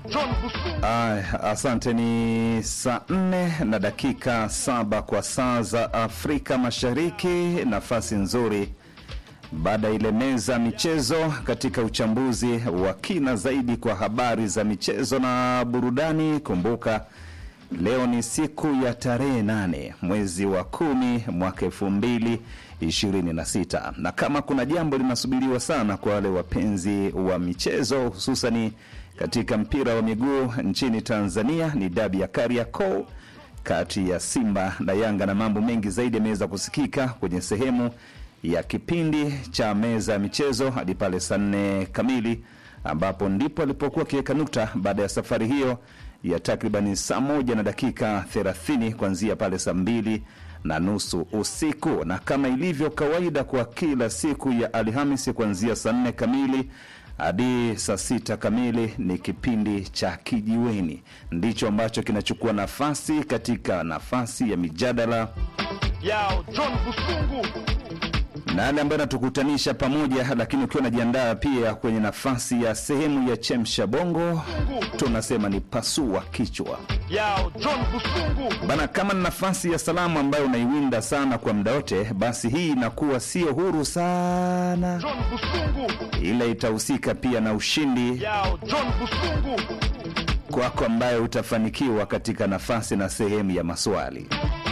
John Busungu. Ay, asante. Ni saa nne na dakika saba kwa saa za Afrika Mashariki. Nafasi nzuri baada ya ile meza michezo katika uchambuzi wa kina zaidi kwa habari za michezo na burudani. Kumbuka leo ni siku ya tarehe nane mwezi wa kumi mwaka elfu mbili ishirini na sita na kama kuna jambo linasubiriwa sana kwa wale wapenzi wa michezo hususani katika mpira wa miguu nchini Tanzania ni dabi ya Kariakoo kati ya Simba na Yanga, na mambo mengi zaidi yameweza kusikika kwenye sehemu ya kipindi cha meza ya michezo hadi pale saa nne kamili ambapo ndipo alipokuwa akiweka nukta baada ya safari hiyo ya takribani saa moja na dakika 30 kuanzia pale saa mbili na nusu usiku, na kama ilivyo kawaida kwa kila siku ya Alhamisi kuanzia saa nne kamili hadi saa sita kamili ni kipindi cha Kijiweni, ndicho ambacho kinachukua nafasi katika nafasi ya mijadala Yao John Busungu. na yale ambayo inatukutanisha pamoja, lakini ukiwa unajiandaa pia kwenye nafasi ya sehemu ya chemsha bongo, tunasema ni pasua kichwa Yao John Busungu. bana. Kama ni nafasi ya salamu ambayo unaiwinda sana kwa muda wote, basi hii inakuwa sio huru sana, John Busungu. ila itahusika pia na ushindi Yao John Busungu. kwako ambaye utafanikiwa katika nafasi na sehemu ya maswali.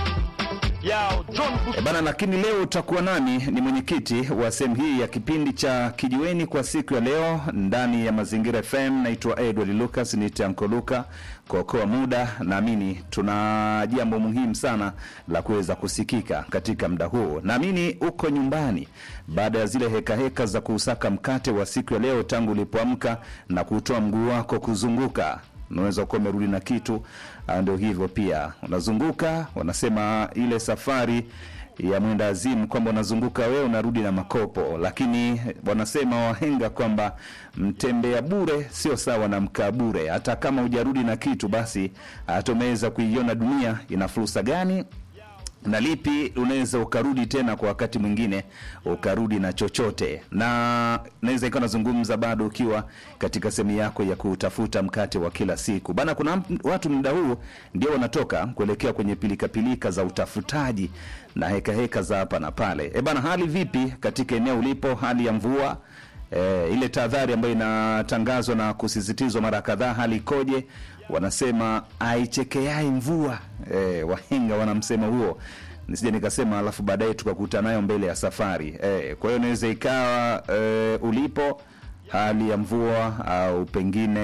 Yao John E Busungu. bana, lakini leo utakuwa nami ni mwenyekiti wa sehemu hii ya kipindi cha Kijiweni kwa siku ya leo ndani ya Mazingira FM. Naitwa Edward Lucas, niite Anko Luka. Kuokoa muda, naamini tuna jambo muhimu sana la kuweza kusikika katika muda huu. Naamini uko nyumbani baada ya zile heka heka za kuusaka mkate wa siku ya leo, tangu ulipoamka na kutoa mguu wako kuzunguka unaweza kuwa umerudi na kitu ah, ndio hivyo pia unazunguka wanasema ile safari ya mwenda azimu kwamba unazunguka wewe unarudi na makopo lakini wanasema wahenga kwamba mtembea bure sio sawa na mkaa bure hata kama hujarudi na kitu basi hata umeweza kuiona dunia ina fursa gani na lipi unaweza ukarudi tena kwa wakati mwingine ukarudi na chochote na naweza ikawa nazungumza bado ukiwa katika sehemu yako ya kutafuta mkate wa kila siku bana kuna m- watu muda huu ndio wanatoka kuelekea kwenye pilikapilika za utafutaji na hekaheka heka za hapa na pale e bana hali vipi katika eneo ulipo hali ya mvua E, ile tahadhari ambayo inatangazwa na kusisitizwa mara kadhaa, hali ikoje? Wanasema aichekeai mvua. E, wahenga wana msemo huo, nisije nikasema alafu baadaye tukakuta nayo mbele ya safari. E, kwa hiyo inaweza ikawa e, ulipo hali ya mvua au pengine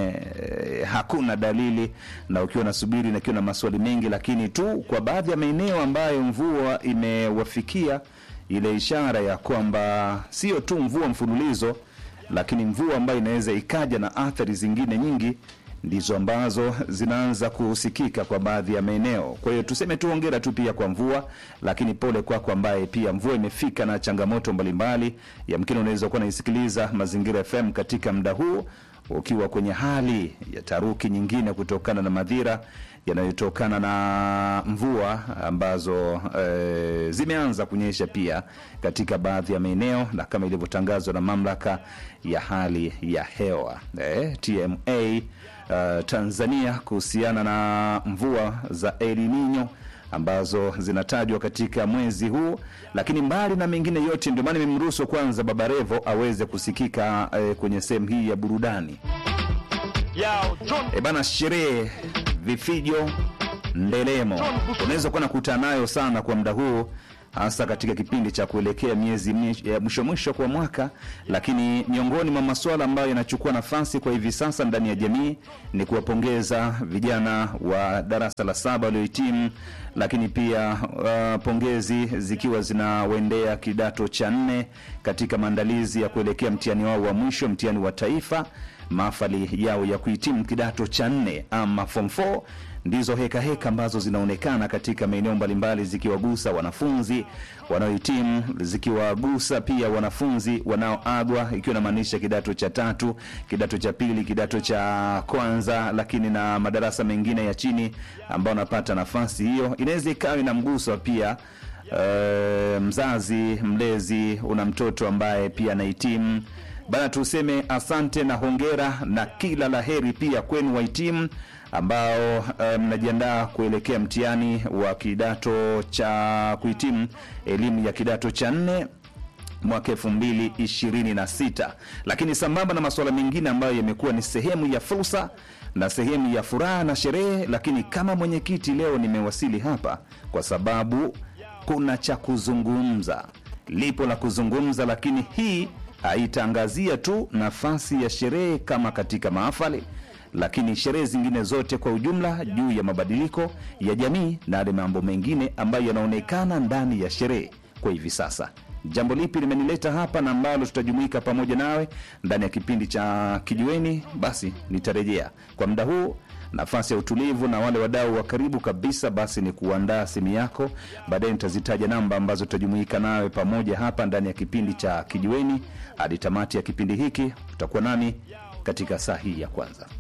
e, hakuna dalili, na ukiwa nasubiri na ukiwa na maswali mengi, lakini tu kwa baadhi ya maeneo ambayo mvua imewafikia ile ishara ya kwamba sio tu mvua mfululizo, lakini mvua ambayo inaweza ikaja na athari zingine nyingi ndizo ambazo zinaanza kusikika kwa baadhi ya maeneo. Kwa hiyo tuseme tu hongera tu pia kwa mvua, lakini pole kwako ambaye pia mvua imefika na changamoto mbalimbali. Yamkini unaweza kuwa naisikiliza Mazingira FM katika muda huu ukiwa kwenye hali ya taruki nyingine kutokana na madhira yanayotokana na mvua ambazo e, zimeanza kunyesha pia katika baadhi ya maeneo na kama ilivyotangazwa na mamlaka ya hali ya hewa e, TMA uh, Tanzania kuhusiana na mvua za El Nino ambazo zinatajwa katika mwezi huu, lakini mbali na mengine yote, ndio maana nimemruhusu kwanza Baba Revo aweze kusikika eh, kwenye sehemu hii ya burudani. Yao John E bana, sherehe, vifijo, ndelemo unaweza kuwa nakutana nayo sana kwa muda huu, hasa katika kipindi cha kuelekea miezi mi- ya mwisho mwisho kwa mwaka. Lakini miongoni mwa masuala ambayo yanachukua nafasi kwa hivi sasa ndani ya jamii ni kuwapongeza vijana wa darasa la saba waliohitimu, lakini pia uh, pongezi zikiwa zinawaendea kidato cha nne katika maandalizi ya kuelekea mtihani wao wa mwisho, mtihani wa taifa mahafali yao ya kuhitimu kidato cha nne ama form 4 ndizo heka heka ambazo zinaonekana katika maeneo mbalimbali zikiwagusa wanafunzi wanaohitimu zikiwagusa pia wanafunzi wanaoagwa ikiwa inamaanisha kidato cha tatu kidato cha pili kidato cha kwanza lakini na madarasa mengine ya chini ambao wanapata nafasi hiyo inaweza ikawa inamgusa pia Uh, mzazi mlezi una mtoto ambaye pia anahitimu bana, tuseme asante na hongera na kila la heri pia kwenu wahitimu ambao eh, mnajiandaa kuelekea mtihani wa kidato cha kuhitimu elimu ya kidato cha nne mwaka elfu mbili ishirini na sita lakini sambamba na masuala mengine ambayo yamekuwa ni sehemu ya fursa na sehemu ya furaha na sherehe lakini kama mwenyekiti leo nimewasili hapa kwa sababu kuna cha kuzungumza lipo la kuzungumza lakini hii haitaangazia tu nafasi ya sherehe kama katika mahafali lakini sherehe zingine zote kwa ujumla juu ya mabadiliko ya jamii na yale mambo mengine ambayo yanaonekana ndani ya sherehe kwa hivi sasa jambo lipi limenileta hapa na ambalo tutajumuika pamoja nawe ndani ya kipindi cha kijiweni basi nitarejea kwa muda huu nafasi ya utulivu na wale wadau wa karibu kabisa basi ni kuandaa simu yako baadaye nitazitaja namba ambazo tutajumuika nawe pamoja hapa ndani ya kipindi cha kijiweni hadi tamati ya kipindi hiki utakuwa nami katika saa hii ya kwanza